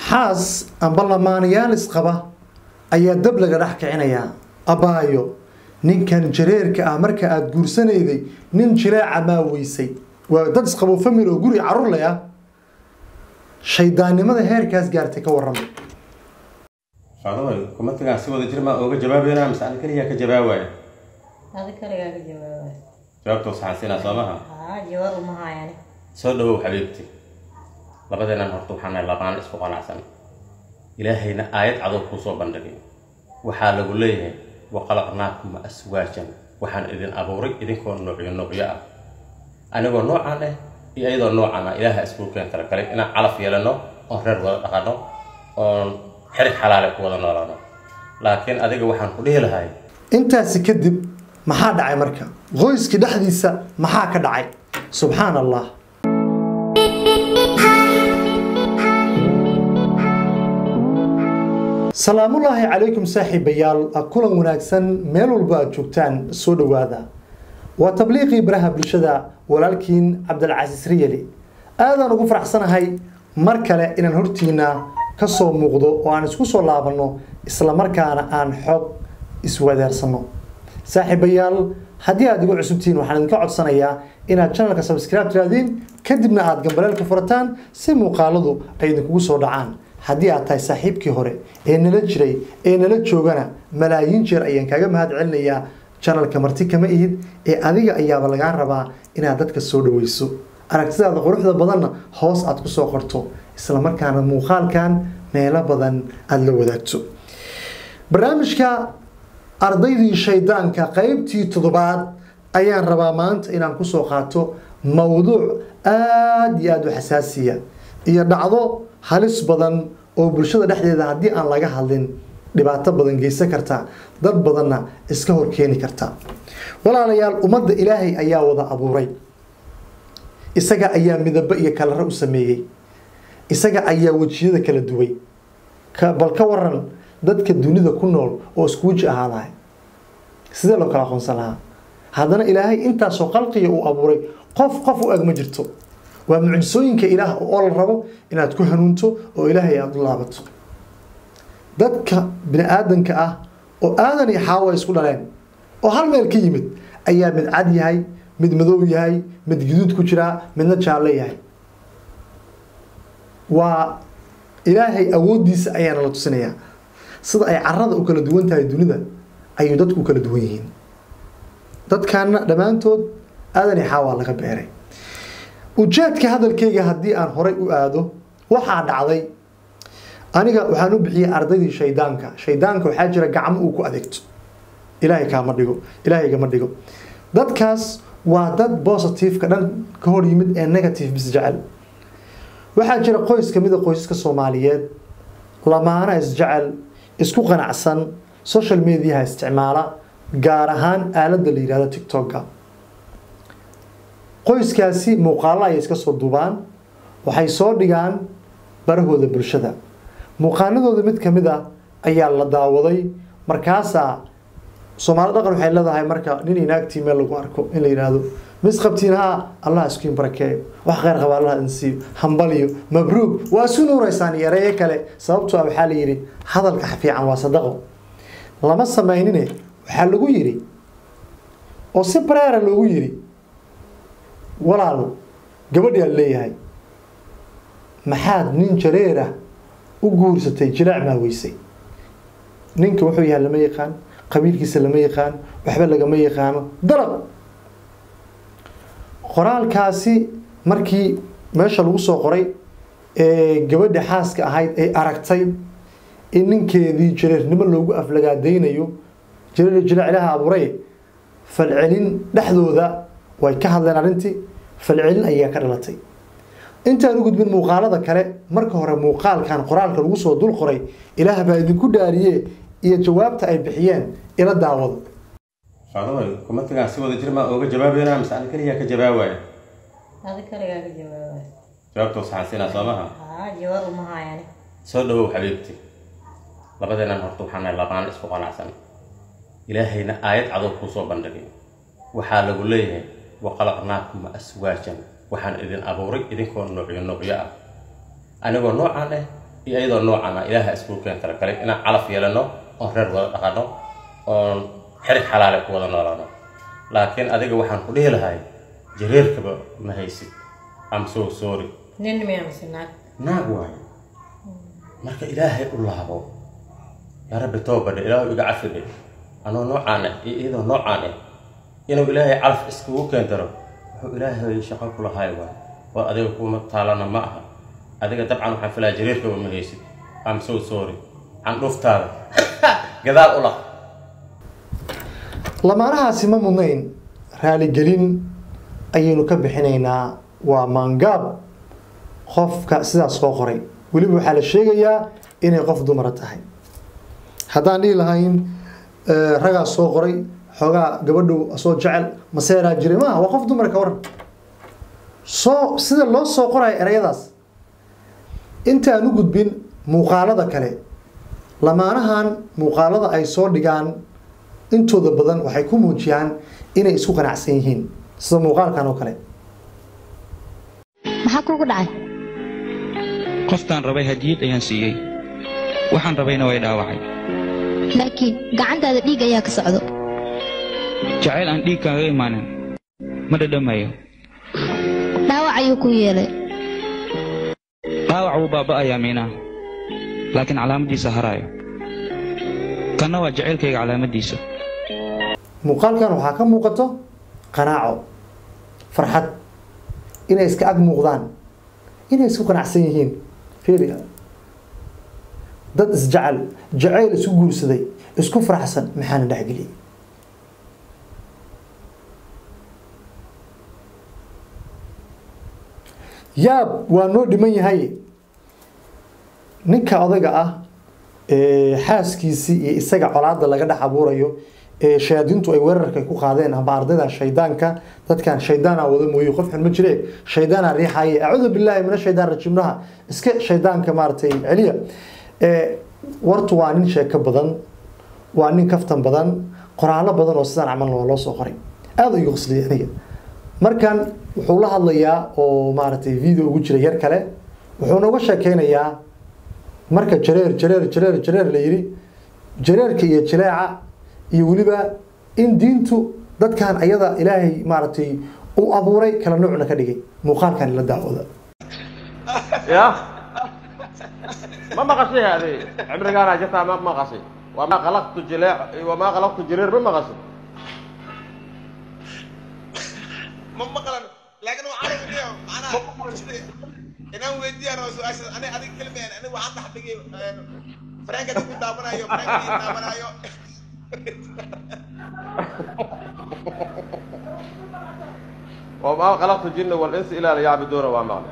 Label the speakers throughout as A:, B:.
A: xaas amba lamaanayaal isqaba ayaa dab laga dhex kicinayaa abaayo ninkan jareerka ah marka aada guursanayday nin jireeca maa weysay waa dad isqabo famil oo guri carruur leh ah shaydaannimada heerkaas gaartay ka warrama
B: faadamay kumatigaan si wada jir maa ooga jawaabeynaa mise ani keliyaa ka jawaabaya
C: adi kaligaa ka jawaabay
B: jawaabta saxansiinaa soo maha
C: haa jawaab uma hayani
B: soo dhawow xabiibti labadeennan horta waxaan nahay labaan isku qanacsan ilaahayna aayad cadow kuu soo bandhigay waxaa lagu leeyahay waqalaqnaakum aswaajan waxaan idin abuuray idinkoo noocyo noocyo ah anigoo noocaan ah iyo iyadoo noocaan ah ilaaha iskuulkeen kala galay inaan calaf yeelano oon reer wada dhaqano oon xerig xalaale ku wada noolaano laakiin adiga waxaan ku dhihi lahay
A: intaasi kadib maxaa dhacay marka qoyskii dhexdiisa maxaa ka dhacay subxaan allah salaamullaahi calaykum saaxiibayaal kulan wanaagsan meel walba aad joogtaan soo dhowaada waa tabliiqii baraha bulshada walaalkiin cabdilcasiis riyali aadaan ugu faraxsanahay mar kale inaan hortiina ka soo muuqdo oo aan isku soo laabanno islamarkaana aan xog iswadaarsano saaxiibayaal haddii aad igu cusubtihiin waxaan idinka codsanayaa inaad channelka subscribe tiraadiin kadibna aad gambaleelka furataan si muuqaaladu ay idinkugu soo dhacaan haddii aad tahay saaxiibkii hore ee nala jiray ee nala joogana malaayiin jeer ayaan kaaga mahad celinayaa channelka marti kama ihid ee adiga ayaaba lagaa rabaa inaad dadka soo dhaweyso aragtidaada quruxda badanna hoos aad ku soo qorto islamarkaana muuqaalkan meelo badan aada la wadaagto barnaamijka ardaydii shaydaanka qeybtii toddobaad ayaan rabaa maanta inaan kusoo qaato mowduuc aada iyo aada u xasaasiya iyo dhacdo halis badan oo bulshada dhexdeeda haddii aan laga hadlin dhibaato badan geysan karta dad badanna iska horkeeni karta walaalayaal ummadda ilaahay ayaa wada abuuray isaga ayaa midabo iyo kalaro u sameeyey isaga ayaa wejiyada kala duway bal ka waran dadka dunida ku nool oo isku weji ahaa lahay sidee loo kala aqoonsan lahaa haddana ilaahay intaasoo qalqiga uu abuuray qof qof u eg ma jirto waa mucjisooyinka ilaah oo la rabo inaad ku hanuunto oo ilaahay aada u laabato dadka bini aadanka ah oo aadan iyo xaawa isku dhaleen oo hal meel ka yimid ayaa mid cad yahay mid madow yahay mid guduud ku jiraa midna jaalle yahay waa ilaahay awooddiisa ayaana la tusinayaa sida ay carada u kala duwan tahay dunida ayuu dadku u kala duwan yihiin dadkaana dhammaantood aadan iyo xaawaa laga beeray ujeedka hadalkayga haddii aan horay u aado waxaa dhacday aniga waxaan u bixiyey ardaydii shaydaanka shaydaanka waxaa jira gacmo uu ku adeegto ilaahay kaama dhigo ilaahay gama dhigo dadkaas waa dad positiveka dhan ka hor yimid ee negative bis jecel waxaa jira qoys ka mida qoysaska soomaaliyeed lamaana isjecel isku qanacsan social mediaha isticmaala gaar ahaan aaladda la yihahdo tictokga qoyskaasi muuqaalo ayay iska soo duubaan waxay soo dhigaan barahooda bulshada muuqaaladooda mid ka mid ah ayaa la daawaday markaasaa soomaali dhaqan waxay leedahay marka nin inaagtii meel lagu arko in la yidhaahdo misqabtiin haa allah iskuin barakeeyo wax kheyr qaba allah insiiyo hambaliyo mabruug waa isu nuuraysaan iyo ereyo kale sababtoo ah waxaa la yidhi hadalka fiican waa sadaqo lama samaynine waxaa lagu yidhi oo si bareera loogu yidhi walaal gabadhaa leeyahay maxaad nin jareerah u guursatay jilaac maa weysay ninka wuxuu yahay lama yaqaan qabiilkiisa lama yaqaan waxba lagama yaqaano dalab qoraalkaasi markii meesha lagu soo qoray ee gabadha xaaska ahayd ay aragtay in ninkeedii jareernimo loogu aflagaadaynayo jareer jilaac ilaaha abuuray falcelin dhexdooda way ka hadleen arrintii falcelin ayaa ka dhalatay intaan u gudbin muuqaalada kale marka hore muuqaalkan qoraalka lagu soo dul qoray ilaah baa idinku dhaariye iyo jawaabta ay bixiyeen ila daawado
B: faadamay kumatigaan si wada jir maa ooga jawaabeynaa mise ani keliyaa ka jawaabaya
C: adi kaligaa ka jawaabay
B: jawaabta saxansiinaa soo maha
C: haa jawaab uma hayani
B: soo dhawow xabiibti labadeennan horta waxaan nahay labaan isku qanacsan ilaahayna aayad cadow kuu soo bandhigay waxaa lagu leeyahay waqalaqnaakum aswaajan waxaan idin abuuray idinkoo noocyo noocyo ah anigoo noocaan ah iyo iyadoo noocan ah ilaaha iskuulkeen kala galay inaan calaf yeelano oon reer wada dhaqano oon xerig xalaale ku wada noolaano laakiin adiga waxaan ku dhihi lahay jareerkaba ma haysid am so sorry
C: nin miyaa mise naag
B: naag waayo marka ilaahay u laabo yaa rabbi toobadhe ilaahu iga cafidhe anoo noocaan ah iyo iyadoo noocaan ah inuu ilaahay calaf iskugu keentaro wuxuu ilaahay shaqo ku lahay waay waa adiga kuma taalana ma aha adiga dabcan waxaan filaya jareerkaba ma haysid am so sorry candhuftaada gadaal u laq
A: lamaanahaasi ma mudnayn raaligelin ayaynu ka bixinaynaa waa maangaab qofka sidaas soo qoray weliba waxaa la sheegayaa inay qof dumara tahay haddaan dhihi lahayn eh, ragaas soo qoray xoogaa gabadhu soo jecel maseeraa jiray maaha waa qof dumara ka waran soo sida loo soo qorayo erayadaas intaan u gudbin muuqaalada kale lamaanahan muuqaalada ay soo dhigaan intooda badan waxay ku muujiyaan inay isku qanacsan yihiin sida muuqaalkan oo kale
D: maxaa kuugu dhacay
E: qoftaan rabay hadiyad ayaan siiyey waxaan rabayna way dhaawacay
D: laakiin gacantaada dhiig ayaa ka socdo
E: jacayl aan dhiig kaaga imaanin ma dhadhamayo
D: dhaawac ayuu ku yeelay
E: dhaawac wuu baaba'ayaa miinaa laakiin calaamaddiisa haraayo kanna waa jacaylkayga calaamaddiisa
A: muuqaalkan waxaa ka muuqato qanaaco farxad inay iska ag muuqdaan inay isku qanacsan yihiin fiiriga dad isjecel jacayl isku guursaday isku faraxsan maxaana dhexgeliyay yaab waa noo dhiman yahay ninka odayga ah ee xaaskiisii iyo isaga colaada laga dhex abuurayo ee shayaadiintu ay weerarka ku qaadeen ama ardayda shaydaanka dadkan shaydaana wada mooye qof xun ma jire shaydaana riixaye acuudu billaahi min shaydaan rajiimnaha iska shaydaanka maaragtay celiya ee wartu waa nin sheeko badan waa nin kaftan badan qoraallo badan oo sidaan camal waa loo soo qoray aada igu qosliyay aniga markan wuxuu la hadlayaa oo maaragtay video ugu jira yar kale wuxuu nooga sheekeynayaa marka jareer jareer jareer jareer la yidhi jareerka iyo jileeca iyo weliba in diintu dadkan ayada ilaahay maaragtay u abuuray kala nuucna ka dhigay muuqaalkan la daawada
F: يا ما مقصي هذه عمري قال جتها ما مقصي وما خلقت جلاع وما خلقت جرير ما مقصي
G: ma maqlan laakiin waxaan weydiiya macnaha inaan weydiiya rabo su-aasha ani adig kelmeen ani waxaan dhex dhigay franka ku daawanayo franka daawanayo
F: وما خلقت الجن والانس الا ليعبدون وما مقصي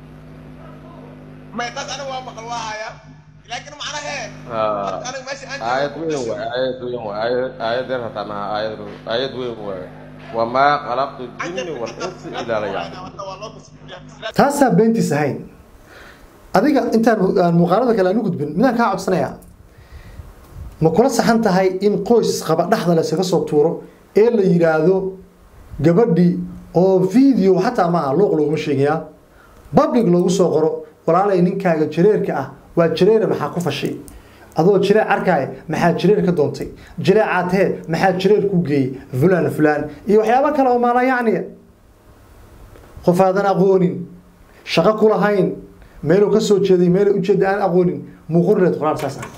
G: may taas ani waa maqal waa haya laakiin macnaha hee
F: آه.
G: aniga meesha aan
F: آية وين هو آية وين هو آية آية درها تمام آية آية وين هو وما خلقت الجن والانس الا ليعبدون
A: taasaa beentiis ahayn adiga intaan aan muuqaalada kale aan u gudbin midaan kaa codsanayaa ma kula saxan tahay in qoys qaba dhexda laysaga soo tuuro ee la yidhaahdo gabadhii oo video xataa maaha luuq looguma sheegayaa public loogu soo qoro walaalay ninkaaga jareerka ah waa jareere maxaa ku fashay adoo jireec arkaaya maxaa jireer ka doontay jireecaad hee maxaa jireer ku geeyey fulaan fulaan iyo waxyaabo kale oo maala yacniya qof aadan aqoonin shaqo ku lahayn meeluu ka soo jeeday meelay ujeeda aan aqoonin muuqurileed qoraal saas ah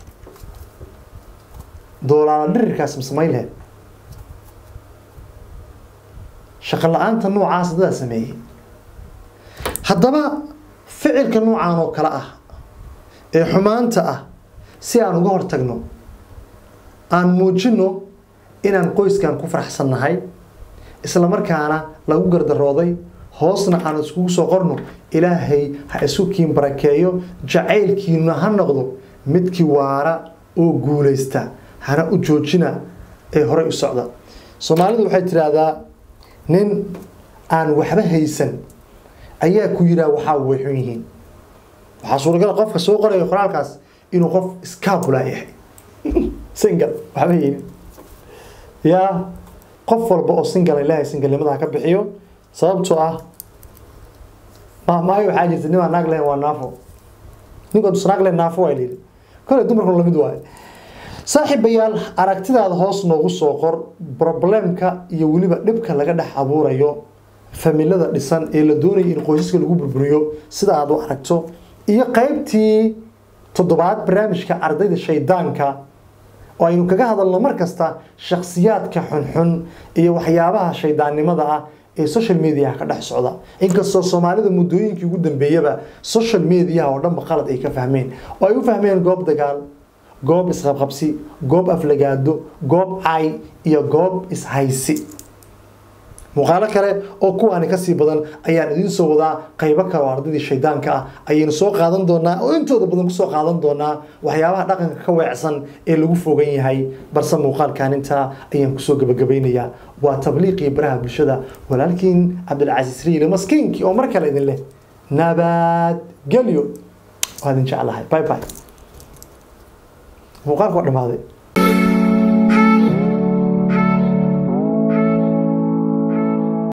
A: doolaala dhirirkaas masamayn laheed shaqo la-aanta noocaas dadaa sameeyey haddaba ficilka noocaan oo kale ah ee xumaanta ah si aan uga hortagno aan muujino inaan qoyskan ku faraxsannahay isla markaana lagu gardarooday hoosna aan iskugu soo qorno ilaahay ha isu kiin barakeeyo jacaylkiina ha noqdo midkii waara oo guulaysta hana u joojina ee horey u socda soomaalidu waxay tidhaahdaa nin aan waxba haysan ayaa ku yidhaha waxaa way xun yihiin waxaa suuragal ah qofka soo qoraya qoraalkaas inuu qof iskaabula yahay singal waxba haynin yaa qof walba oo singal ilaahay singalnimada ha ka bixiyo sababtoo ah maamaayo waxaa jirta nimaa naag lahayn waa naafo ninkoo dusnaaqle naafo waa layidhi kole dumarkuna lamid waaye saaxiibayaal aragtidaada hoos noogu soo qor problemka iyo weliba dhibka laga dhex abuurayo familada dhisan ee la doonaya in qoysaska lagu burburiyo sida aad u aragto iyo qaybtii toddobaad barnaamijka ardayda shaydaanka oo aynu kaga hadalno mar kasta shakhsiyaadka xunxun iyo waxyaabaha shaydaannimada ah ee social mediaha ka dhex socda inkastoo soomaalida muddooyinkii ugu dambeeyaba social mediaha oo dhanba qalad ay ka fahmeen oo ay u fahmeen goob dagaal goob isqabqabsi goob aflagaado goob cay iyo goob ishaysi muuqaalo kale oo kuwaani kasii badan ayaan idiin soo wadaa qaybo kale oo ardaydii shaydaanka ah ayaynu soo qaadan doonaa oo intooda badan kusoo qaadan doonaa waxyaabaha dhaqanka ka weecsan ee lagu fogan yahay balse muuqaalkan intaa ayaan kusoo gabagabaynayaa waa tabliiqii baraha bulshada walaalkiin cabdilcasiis riile maskiinkii oo mar kale idin leh nabadgelyo waa idin jeclahay bye bye muuqaalku waa dhamaaday